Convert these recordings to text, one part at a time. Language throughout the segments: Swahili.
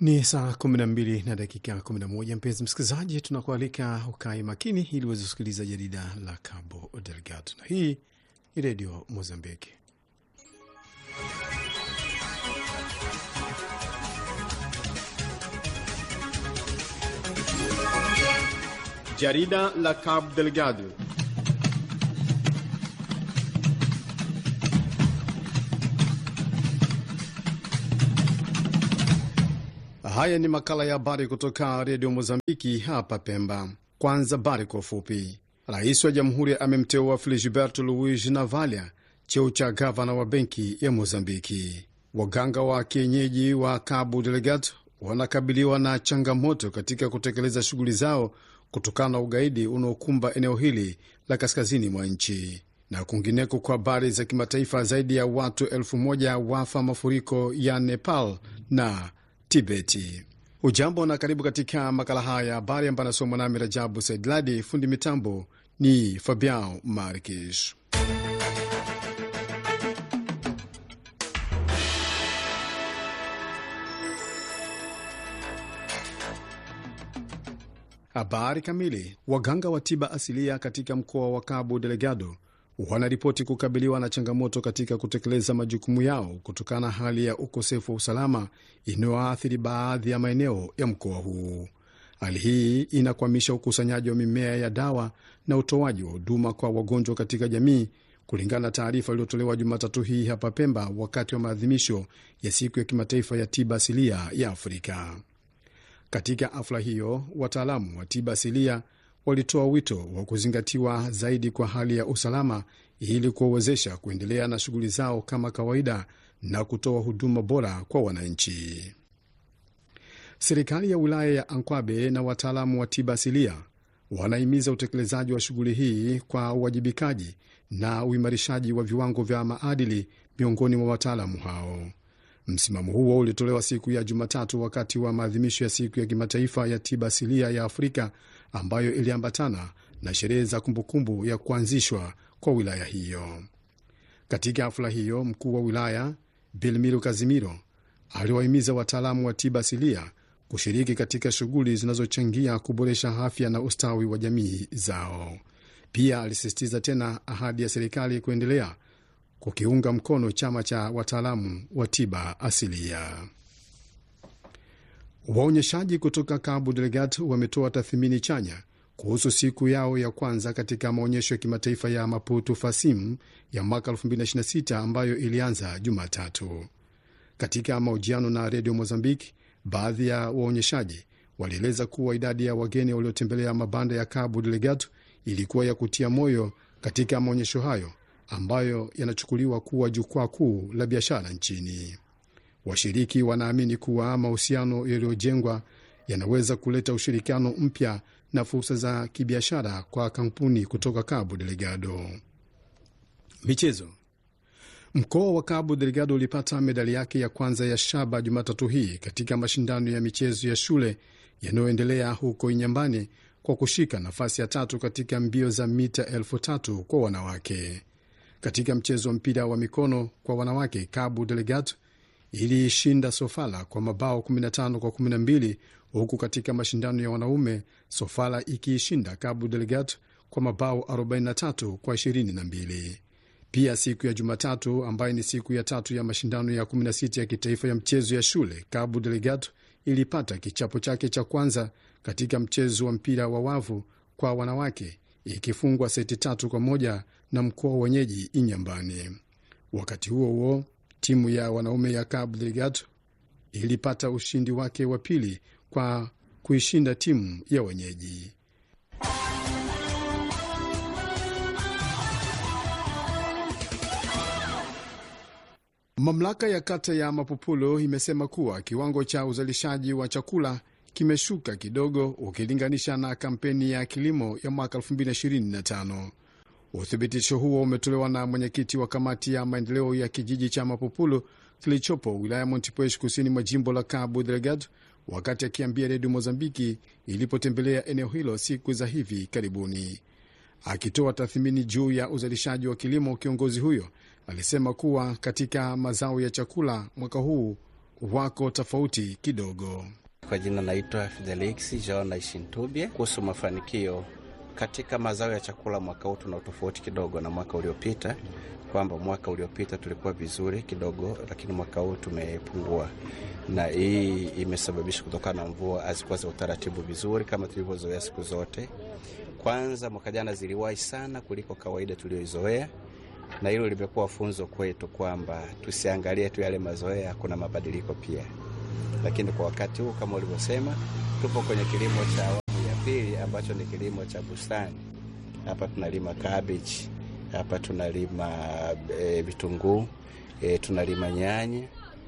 Ni saa 12 na dakika 11. Mpenzi msikilizaji, tunakualika ukae makini ili uweze kusikiliza jarida la Cabo Delgado, na hii ni redio Mozambiki. Jarida la Cabo Delgado. Haya ni makala ya habari kutoka redio Mozambiki hapa Pemba. Kwanza habari kwa ufupi. Rais wa jamhuri amemteua Filigiberto Luis Navalia cheo cha gavana wa benki ya Mozambiki. Waganga wa kienyeji wa Cabo Delgado wanakabiliwa na changamoto katika kutekeleza shughuli zao kutokana na ugaidi unaokumba eneo hili la kaskazini mwa nchi. Na kwingineko, kwa habari za kimataifa, zaidi ya watu elfu moja wafa mafuriko ya Nepal na Tibeti. Ujambo na karibu katika makala haya ya habari ambayo anasomwa nami Rajabu Saidladi. Fundi mitambo ni Fabian Markish. Habari kamili. Waganga wa tiba asilia katika mkoa wa Cabo Delgado wanaripoti kukabiliwa na changamoto katika kutekeleza majukumu yao kutokana na hali ya ukosefu wa usalama inayoathiri baadhi ya maeneo ya mkoa huu. Hali hii inakwamisha ukusanyaji wa mimea ya dawa na utoaji wa huduma kwa wagonjwa katika jamii, kulingana na taarifa iliyotolewa Jumatatu hii hapa Pemba wakati wa maadhimisho ya siku ya kimataifa ya tiba asilia ya Afrika. Katika hafla hiyo, wataalamu wa tiba asilia walitoa wito wa kuzingatiwa zaidi kwa hali ya usalama ili kuwawezesha kuendelea na shughuli zao kama kawaida na kutoa huduma bora kwa wananchi. Serikali ya wilaya ya Ankwabe na wataalamu wa tiba asilia wanahimiza utekelezaji wa shughuli hii kwa uwajibikaji na uimarishaji wa viwango vya maadili miongoni mwa wataalamu hao. Msimamo huo ulitolewa siku ya Jumatatu wakati wa maadhimisho ya siku ya kimataifa ya tiba asilia ya Afrika ambayo iliambatana na sherehe za kumbukumbu ya kuanzishwa kwa wilaya hiyo. Katika hafla hiyo, mkuu wa wilaya Bilmiro Kazimiro aliwahimiza wataalamu wa tiba asilia kushiriki katika shughuli zinazochangia kuboresha afya na ustawi wa jamii zao. Pia alisisitiza tena ahadi ya serikali kuendelea kukiunga mkono chama cha wataalamu wa tiba asilia. Waonyeshaji kutoka Cabo Delgado wametoa tathmini chanya kuhusu siku yao ya kwanza katika maonyesho ya kimataifa ya Maputo Fasim ya mwaka 2026 ambayo ilianza Jumatatu. Katika mahojiano na redio Mozambiki, baadhi ya waonyeshaji walieleza kuwa idadi ya wageni waliotembelea mabanda ya Cabo Delgado ilikuwa ya kutia moyo katika maonyesho hayo ambayo yanachukuliwa kuwa jukwaa kuu la biashara nchini. Washiriki wanaamini kuwa mahusiano yaliyojengwa yanaweza kuleta ushirikiano mpya na fursa za kibiashara kwa kampuni kutoka Cabo Delgado. Michezo. Mkoa wa Cabo Delgado ulipata medali yake ya kwanza ya shaba Jumatatu hii katika mashindano ya michezo ya shule yanayoendelea huko Inyambani kwa kushika nafasi ya tatu katika mbio za mita elfu tatu kwa wanawake. Katika mchezo wa mpira wa mikono kwa wanawake, Cabo Delgado iliishinda Sofala kwa mabao 15 kwa 12, huku katika mashindano ya wanaume Sofala ikiishinda Cabo Delgado kwa mabao 43 kwa 22. Pia siku ya Jumatatu, ambayo ni siku ya tatu ya mashindano ya 16 ya kitaifa ya mchezo ya shule, Cabo Delgado ilipata kichapo chake cha kwanza katika mchezo wa mpira wa wavu kwa wanawake ikifungwa seti tatu kwa moja na mkoa wenyeji Inyambani. Wakati huo huo, timu ya wanaume ya Cabo Delgado ilipata ushindi wake wa pili kwa kuishinda timu ya wenyeji. Mamlaka ya kata ya Mapupulo imesema kuwa kiwango cha uzalishaji wa chakula kimeshuka kidogo ukilinganisha na kampeni ya kilimo ya mwaka 2025. Uthibitisho huo umetolewa na mwenyekiti wa kamati ya maendeleo ya kijiji cha Mapupulo kilichopo wilaya Montepuez kusini mwa jimbo la Cabo Delgado wakati akiambia redio Mozambiki ilipotembelea eneo hilo siku za hivi karibuni. Akitoa tathmini juu ya uzalishaji wa kilimo, kiongozi huyo alisema kuwa katika mazao ya chakula mwaka huu wako tofauti kidogo. Kwa jina naitwa Fidelix Jona Ishintubye. Kuhusu mafanikio katika mazao ya chakula mwaka huu tuna utofauti kidogo na mwaka uliopita, kwamba mwaka uliopita tulikuwa vizuri kidogo, lakini mwaka huu tumepungua, na hii imesababisha kutokana na mvua hazikuwa za utaratibu vizuri kama tulivyozoea siku zote. Kwanza mwaka jana ziliwahi sana kuliko kawaida tulioizoea, na hilo limekuwa funzo kwetu kwamba tusiangalie tu yale mazoea, kuna mabadiliko pia. Lakini kwa wakati huu kama ulivyosema, tupo kwenye kilimo cha awamu ya pili ambacho ni kilimo cha bustani. Hapa tunalima cabbage, hapa tunalima e, vitunguu e, tunalima nyanya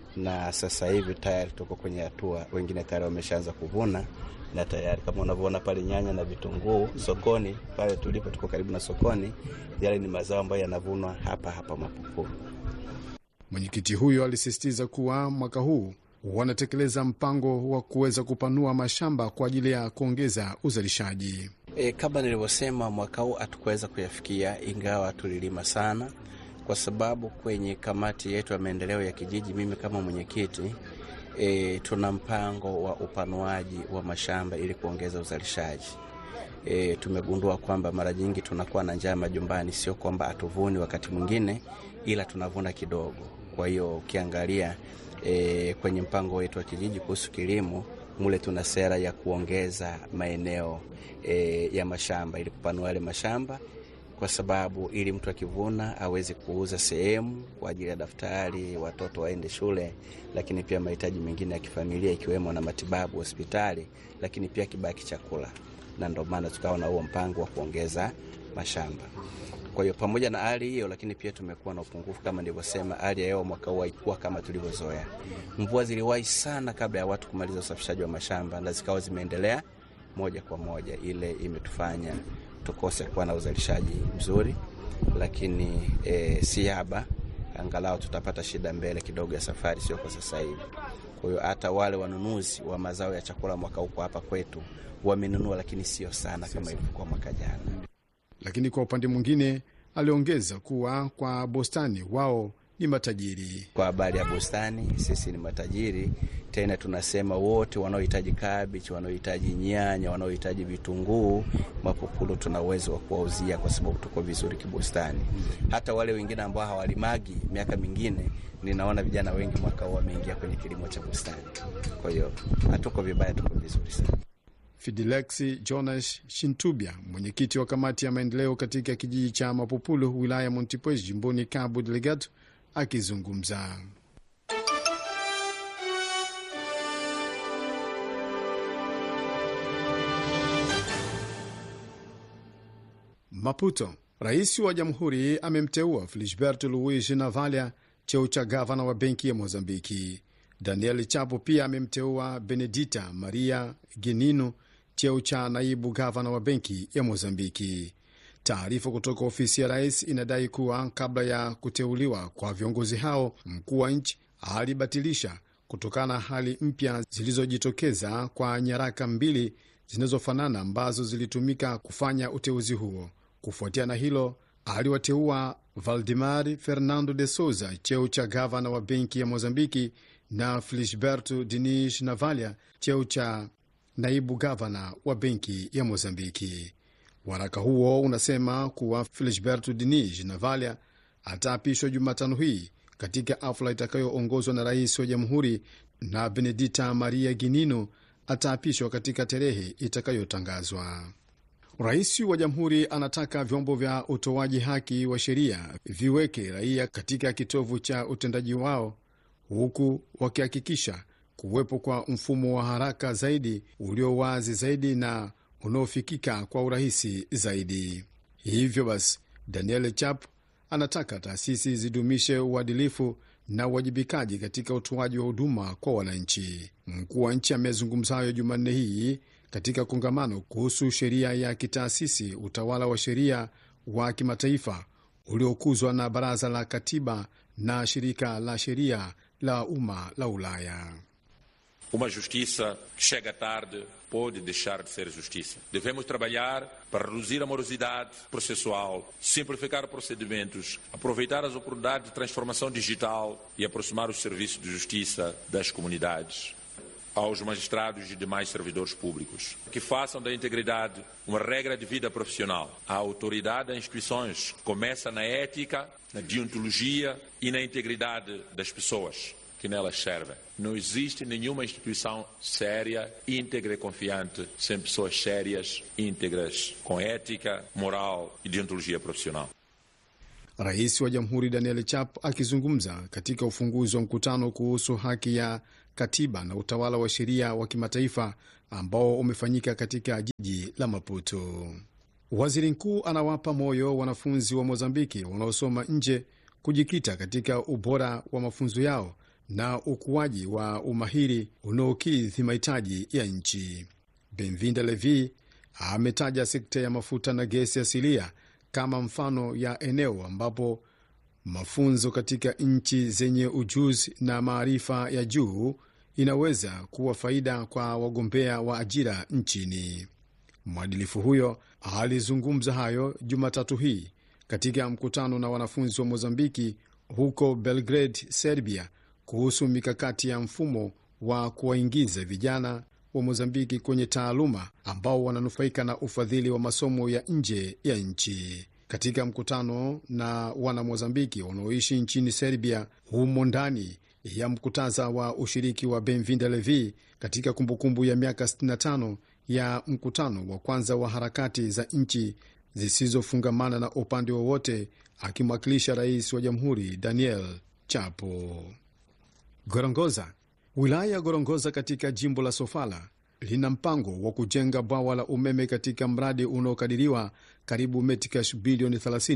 na sasa hivi tayari tuko kwenye hatua, wengine tayari wameshaanza kuvuna na tayari kama unavyoona pale nyanya na vitunguu sokoni pale tulipo, tuko karibu na sokoni. Yale ni mazao ambayo yanavunwa hapa hapa Mapupu. Mwenyekiti huyo alisisitiza kuwa mwaka huu wanatekeleza mpango wa kuweza kupanua mashamba kwa ajili ya kuongeza uzalishaji. E, kama nilivyosema, mwaka huu hatukuweza kuyafikia, ingawa tulilima sana, kwa sababu kwenye kamati yetu ya maendeleo ya kijiji, mimi kama mwenyekiti E, tuna mpango wa upanuaji wa mashamba ili kuongeza uzalishaji. E, tumegundua kwamba mara nyingi tunakuwa na njaa majumbani, sio kwamba hatuvuni wakati mwingine, ila tunavuna kidogo. Kwa hiyo ukiangalia e, kwenye mpango wetu wa kijiji kuhusu kilimo mule tuna sera ya kuongeza maeneo e, ya mashamba ili kupanua yale mashamba kwa sababu ili mtu akivuna aweze kuuza sehemu kwa ajili ya daftari, watoto waende shule, lakini pia mahitaji mengine ya kifamilia ikiwemo na matibabu hospitali, lakini pia kibaki chakula, na ndio maana tukawa na huo mpango wa kuongeza mashamba. Kwa hiyo pamoja na hali hiyo, lakini pia tumekuwa na upungufu kama nilivyosema. Hali ya hewa mwaka huu haikuwa kama tulivyozoea. Mvua ziliwahi sana kabla ya watu kumaliza usafishaji wa mashamba, na zikawa zimeendelea moja kwa moja, ile imetufanya tukose kuwa na uzalishaji mzuri, lakini e, si haba, angalau tutapata shida mbele kidogo ya safari, sio kwa sasa hivi. Kwa hiyo hata wale wanunuzi wa mazao ya chakula mwaka huko hapa kwetu wamenunua, lakini sio sana kama ilivyokuwa mwaka jana. Lakini kwa upande mwingine, aliongeza kuwa kwa bustani wao ni matajiri. Kwa habari ya bustani, sisi ni matajiri tena. Tunasema wote wanaohitaji kabichi, wanaohitaji nyanya, wanaohitaji vitunguu, Mapupulu tuna uwezo wa kuwauzia kwa sababu tuko vizuri kibustani. Hata wale wengine ambao hawalimagi miaka mingine, ninaona vijana wengi mwaka huu wameingia kwenye kilimo cha bustani. Kwa hiyo hatuko vibaya, tuko vizuri sana. Fidelexi Jonas Shintubya, mwenyekiti wa kamati ya maendeleo katika kijiji cha Mapupulu, wilaya ya Montepuez, jimboni Cabo Delgado, akizungumza. Maputo, rais wa jamhuri amemteua Felisberto Luis Navalia cheo cha gavana wa benki ya Mozambiki. Daniel Chapo pia amemteua Benedita Maria Genino cheo cha naibu gavana wa benki ya Mozambiki. Taarifa kutoka ofisi ya rais inadai kuwa kabla ya kuteuliwa kwa viongozi hao, mkuu wa nchi alibatilisha kutokana na hali mpya zilizojitokeza kwa nyaraka mbili zinazofanana ambazo zilitumika kufanya uteuzi huo. Kufuatia na hilo, aliwateua Valdemar Fernando de Souza cheo cha gavana wa benki ya Mozambiki na Felisberto Diniz Navalia cheo cha naibu gavana wa benki ya Mozambiki. Waraka huo unasema kuwa Felisberto Diniz Navalia ataapishwa Jumatano hii katika hafla itakayoongozwa na rais wa jamhuri na Benedita Maria Ginino ataapishwa katika tarehe itakayotangazwa. Rais wa jamhuri anataka vyombo vya utoaji haki wa sheria viweke raia katika kitovu cha utendaji wao, huku wakihakikisha kuwepo kwa mfumo wa haraka zaidi ulio wazi zaidi na unaofikika kwa urahisi zaidi. Hivyo basi, Daniel Chap anataka taasisi zidumishe uadilifu na uwajibikaji katika utoaji wa huduma kwa wananchi. Mkuu wa nchi amezungumza hayo Jumanne hii katika kongamano kuhusu sheria ya kitaasisi, utawala wa sheria wa kimataifa uliokuzwa na Baraza la Katiba na Shirika la Sheria la Umma la Ulaya. Uma justiça que chega tarde pode deixar de ser justiça. Devemos trabalhar para reduzir a morosidade processual, simplificar procedimentos, aproveitar as oportunidades de transformação digital e aproximar os serviços de justiça das comunidades. Aos magistrados e demais servidores públicos, que façam da integridade uma regra de vida profissional. A autoridade das instituições começa na ética, na deontologia e na integridade das pessoas que nelas servem. Não existe nenhuma instituição séria, íntegra e confiante sem pessoas sérias, íntegras, com ética, moral e deontologia profissional. Rais wa Jamhuri Daniel Chap akizungumza katika ufunguzi wa mkutano kuhusu haki ya katiba na utawala wa sheria wa kimataifa ambao umefanyika katika jiji la Maputo. Waziri mkuu anawapa moyo wanafunzi wa Mozambiki wanaosoma nje kujikita katika ubora wa mafunzo yao na ukuaji wa umahiri unaokidhi mahitaji ya nchi. Benvinda Levi ametaja sekta ya mafuta na gesi asilia kama mfano ya eneo ambapo mafunzo katika nchi zenye ujuzi na maarifa ya juu inaweza kuwa faida kwa wagombea wa ajira nchini. Mwadilifu huyo alizungumza hayo Jumatatu hii katika mkutano na wanafunzi wa Mozambiki huko Belgrade, Serbia, kuhusu mikakati ya mfumo wa kuwaingiza vijana wa Mozambiki kwenye taaluma ambao wananufaika na ufadhili wa masomo ya nje ya nchi. Katika mkutano na wana Mozambiki wanaoishi nchini Serbia, humo ndani ya mkutaza wa ushiriki wa Benvinda Levi katika kumbukumbu ya miaka 65 ya mkutano wa kwanza wa harakati za nchi zisizofungamana na upande wowote, akimwakilisha rais wa jamhuri Daniel Chapo. Gorongoza. Wilaya ya Gorongoza katika jimbo la Sofala lina mpango wa kujenga bwawa la umeme katika mradi unaokadiriwa karibu metikash bilioni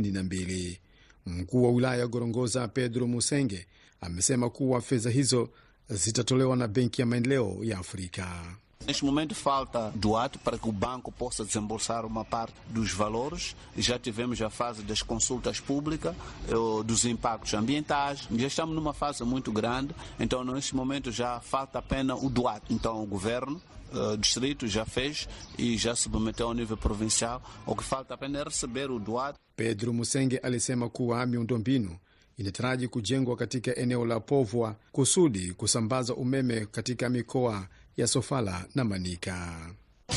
32. Mkuu wa wilaya ya Gorongoza Pedro Musenge amesema kuwa fedha hizo zitatolewa na Benki ya Maendeleo ya Afrika. Neste momento falta do ato para que o banco possa desembolsar uma parte dos valores. Já tivemos a fase das consultas públicas, eh, dos impactos ambientais. Já estamos numa fase muito grande, então neste momento já falta apenas o do ato. Então o governo o distrito já fez e já submeteu ao nível provincial. O que falta apenas é receber o doado. Pedro Musenge alisema kuwa miundombinu inataraji kujengwa katika eneo la Povwa kusudi kusambaza umeme katika mikoa ya Sofala na Manika.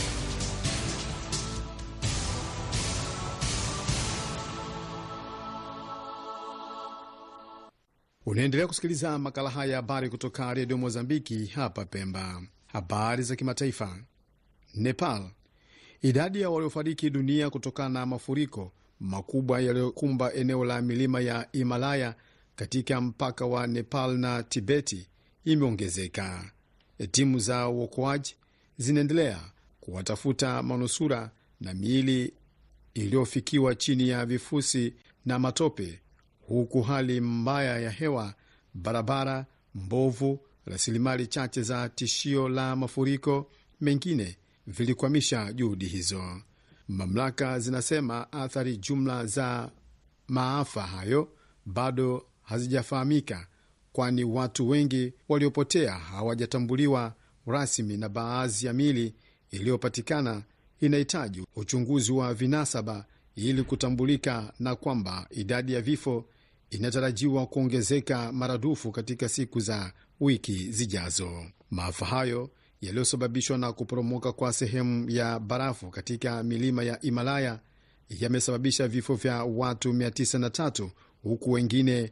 Unaendelea kusikiliza makala haya ya habari kutoka redio Mozambiki hapa Pemba. Habari za kimataifa. Nepal, idadi ya waliofariki dunia kutokana na mafuriko makubwa yaliyokumba eneo la milima ya Himalaya katika mpaka wa Nepal na Tibeti imeongezeka. Timu za uokoaji zinaendelea kuwatafuta manusura na miili iliyofikiwa chini ya vifusi na matope, huku hali mbaya ya hewa, barabara mbovu, rasilimali chache za tishio la mafuriko mengine vilikwamisha juhudi hizo. Mamlaka zinasema athari jumla za maafa hayo bado hazijafahamika, kwani watu wengi waliopotea hawajatambuliwa rasmi na baadhi ya mili iliyopatikana inahitaji uchunguzi wa vinasaba ili kutambulika, na kwamba idadi ya vifo inatarajiwa kuongezeka maradufu katika siku za wiki zijazo. Maafa hayo yaliyosababishwa na kuporomoka kwa sehemu ya barafu katika milima ya Himalaya yamesababisha vifo vya watu 903 huku wengine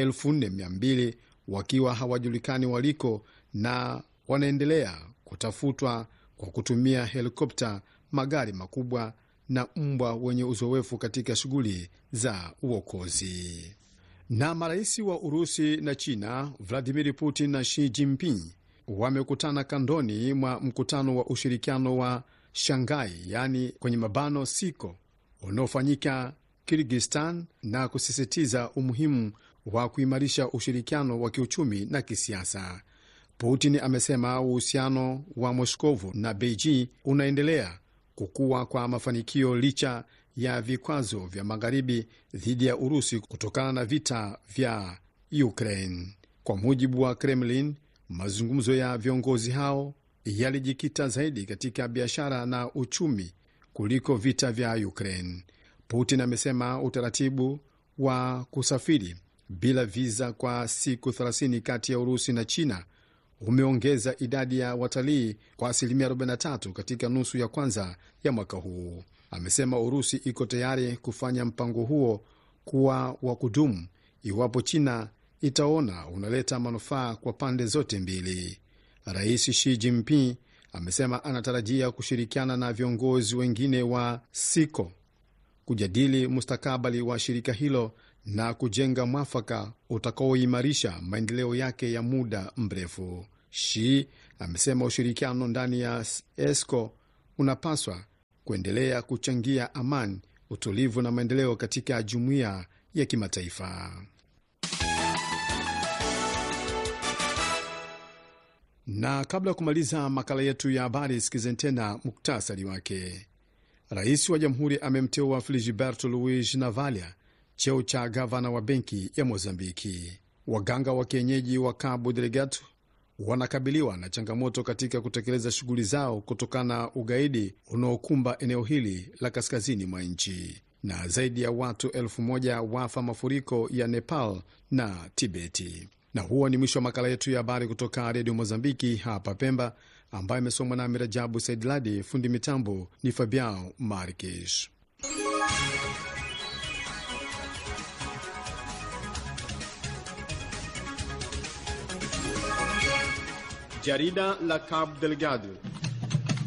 4200 wakiwa hawajulikani waliko na wanaendelea kutafutwa kwa kutumia helikopta, magari makubwa na mbwa wenye uzoefu katika shughuli za uokozi. Na marais wa Urusi na China Vladimir Putin na Xi Jinping wamekutana kandoni mwa mkutano wa ushirikiano wa Shanghai, yaani kwenye mabano siko unaofanyika Kirgistan, na kusisitiza umuhimu wa kuimarisha ushirikiano wa kiuchumi na kisiasa. Putin amesema uhusiano wa Moskovu na Beijing unaendelea kukua kwa mafanikio licha ya vikwazo vya magharibi dhidi ya Urusi kutokana na vita vya Ukraine. Kwa mujibu wa Kremlin, mazungumzo ya viongozi hao yalijikita zaidi katika biashara na uchumi kuliko vita vya Ukraine. Putin amesema utaratibu wa kusafiri bila viza kwa siku 30 kati ya Urusi na China umeongeza idadi ya watalii kwa asilimia 43 katika nusu ya kwanza ya mwaka huu. Amesema Urusi iko tayari kufanya mpango huo kuwa wa kudumu iwapo China itaona unaleta manufaa kwa pande zote mbili. Rais Xi Jinping amesema anatarajia kushirikiana na viongozi wengine wa SIKO kujadili mustakabali wa shirika hilo na kujenga mwafaka utakaoimarisha maendeleo yake ya muda mrefu. Shi amesema ushirikiano ndani ya ESCO unapaswa kuendelea kuchangia amani, utulivu na maendeleo katika jumuiya ya kimataifa. Na kabla ya kumaliza makala yetu ya habari, sikizeni tena muktasari wake. Rais wa jamhuri amemteua Filigiberto Luis Navalia cheo cha gavana wa benki ya Mozambiki. Waganga wa kienyeji wa Cabo Delgado wanakabiliwa na changamoto katika kutekeleza shughuli zao kutokana na ugaidi unaokumba eneo hili la kaskazini mwa nchi, na zaidi ya watu elfu moja wafa mafuriko ya Nepal na Tibeti. Na huo ni mwisho wa makala yetu ya habari kutoka redio Mozambiki hapa Pemba, ambayo imesomwa nami Rajabu Saidladi. Fundi mitambo ni Fabiao Markish. Jarida la Cabo Delgado